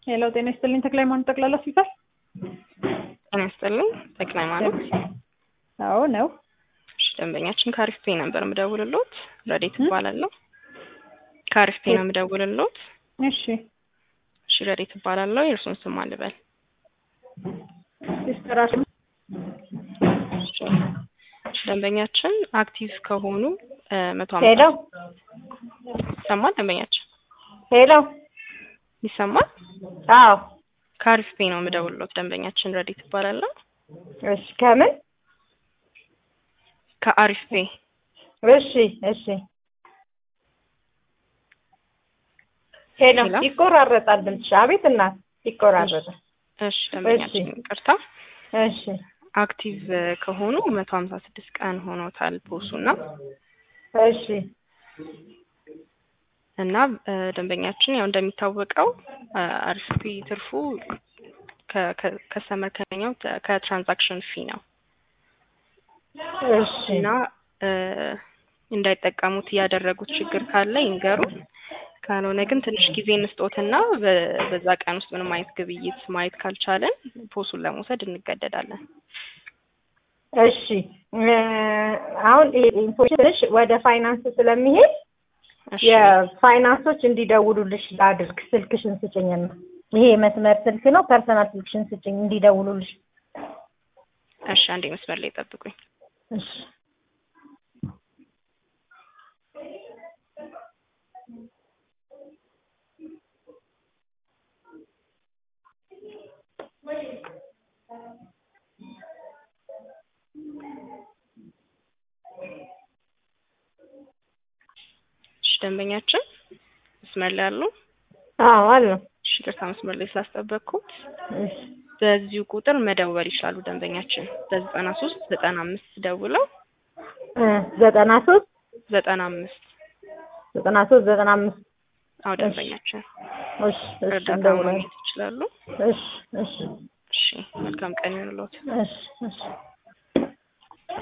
ሄሎ ጤና ይስጥልኝ ተክለ ሃይማኖት ጠቅላላ ሆስፒታል። ጤና ይስጥልኝ ተክለ ሃይማኖት። አዎ ነው። እሺ ደንበኛችን ከአሪፍ ፔ ነበር የምደውልሎት። ረዴት እባላለሁ። ከአሪፍ ፔ ነው የምደውልሎት። እሺ እሺ ረዴት እባላለሁ። የእርሱን ስም አልበል። ሲስተር አስ እሺ ደንበኛችን አክቲቭ ከሆኑ መቶ ሄሎ ይሰማል? ደንበኛችን ሄሎ ይሰማል? አዎ ከአሪፍ ፔ ነው የምደውልሎት። ደንበኛችን ረዴት እባላለሁ። እሺ ከምን ከአሪፍ ፔ እሺ እሺ ሄሎ ሄሎ? ይቆራረጣል ድምፅሽ አቤት እናት ይቆራረጣል እሺ ደንበኛችን ይቅርታ እሺ አክቲቭ ከሆኑ መቶ ሀምሳ ስድስት ቀን ሆኖታል ፖሱ እና እሺ እና እ ደንበኛችን ያው እንደሚታወቀው አሪፍ ፔ ትርፉ ከከስተመር ከኛው ከትራንዛክሽን ፊ ነው እሺ እና እ እንዳይጠቀሙት ያደረጉት ችግር ካለ ይንገሩ። ካልሆነ ግን ትንሽ ጊዜ እንስጦትና በ- በዛ ቀን ውስጥ ምንም አይነት ግብይት ማየት ካልቻለን ፖሱን ለመውሰድ እንገደዳለን። እሺ እ አሁን ይሄ ኢንፎርሜሽን ትንሽ ወደ ፋይናንስ ስለሚሄድ እሺ የፋይናንሶች እንዲደውሉልሽ ላድርግ። ስልክሽን ስጭኝና ይሄ መስመር ስልክ ነው። ፐርሰናል ስልክሽን ስጭኝ እንዲደውሉልሽ። እሺ አንዴ መስመር ላይ ጠብቁኝ። እሺ እሺ ደንበኛችን መስመር ላይ አሉ? አዎ አሉ። እሺ ይቅርታ መስመር ላይ ስላስጠበቅኩት እሺ በዚሁ ቁጥር መደወል ይችላሉ። ደንበኛችን በዘጠና ሶስት ዘጠና አምስት ደውለው እ ዘጠና ሶስት ዘጠና አምስት ዘጠና ሶስት ዘጠና አምስት አዎ ደንበኛችን እሺ እሺ እርዳታ እንደውላለን። ማግኘት ይችላሉ። እሺ እሺ እሺ መልካም ቀን ይሁንልዎት። እሺ እሺ